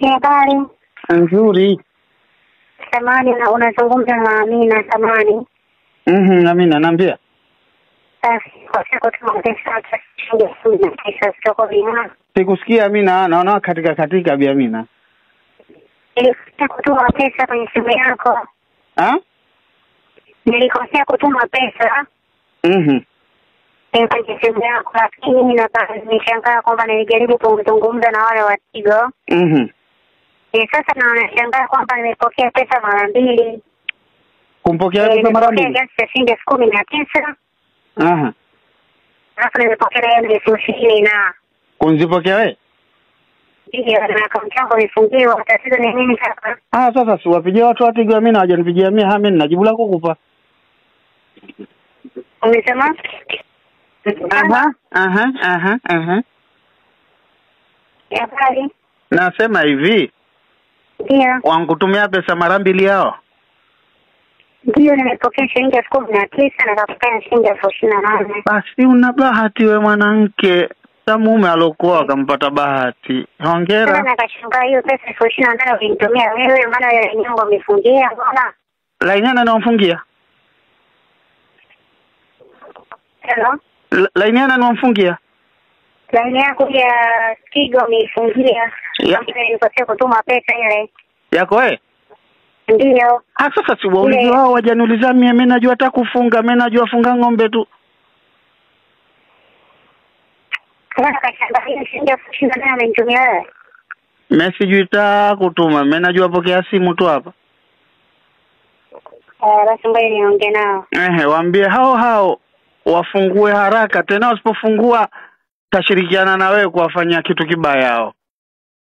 Ni habari Nzuri. samani, na unazungumza na Amina samani. Mhm, Amina naambia. Basi kwa siku tuma pesa shilingi elfu kumi na tisa zitoko vina Sikusikia Amina, naona katika katika bi Amina. nilikosea kutuma pesa kwenye simu yako, Ah? nilikosea kutuma pesa Mhm. eh, kwenye simu yako, lakini mimi na nimeshangaa kwamba nilijaribu kuzungumza na wale wa Tigo Mhm. eh, sasa na nashangaa kwamba nimepokea pesa mara mbili Kumpokea Eh, pesa mara nimepokea mbili. kiasi cha shilingi elfu kumi na tisa Aha. alafu nimepokea na hiyo elfu ishirini na Kunzipokea wewe? Ndiyo, na akaunti yangu imefungiwa. Tatizo ni nini sasa? Ah, sasa siwapigie watu wa Tigo Amina hawajanipigia mimi, hami nina jibu la kukupa. Umesema? Aha, aha, aha, aha. Habari? Nasema hivi, Ndiyo, wankutumia pesa mara mbili hao. ndiyo, nimepokea shilingi elfu kumi na tisa na kapokea shilingi elfu ishirini na nane. Basi una bahati we mwanamke. Sa mume alokuwa akampata bahati. Sasa Hongera. nakashangaa hiyo pesa elfu ishirini na nane ulinitumia wewe, maana ile nyongo umefungia. Mbona? Laini ana namfungia? Hello? La- Laini ana namfungia? Laini yako ya Tigo umeifungia. Ya. Ambayo nilikosea kutuma pesa ile. Yako wewe? Ndiyo. Ah, sasa si waulize Ile- wao wajaniuliza mie, mimi najua hata kufunga, mimi najua funga ng'ombe tu. Sasa nakashangaa hiyo shilingi elfu ishirini na nane umenitumia wewe. Mimi sijui ta kutuma, mimi najua pokea simu tu hapa. Eh, Basi ngoja niongee nao. Ehe, waambie hao hao wafungue haraka, tena wasipofungua tashirikiana na wewe kuwafanyia kitu kibaya hao.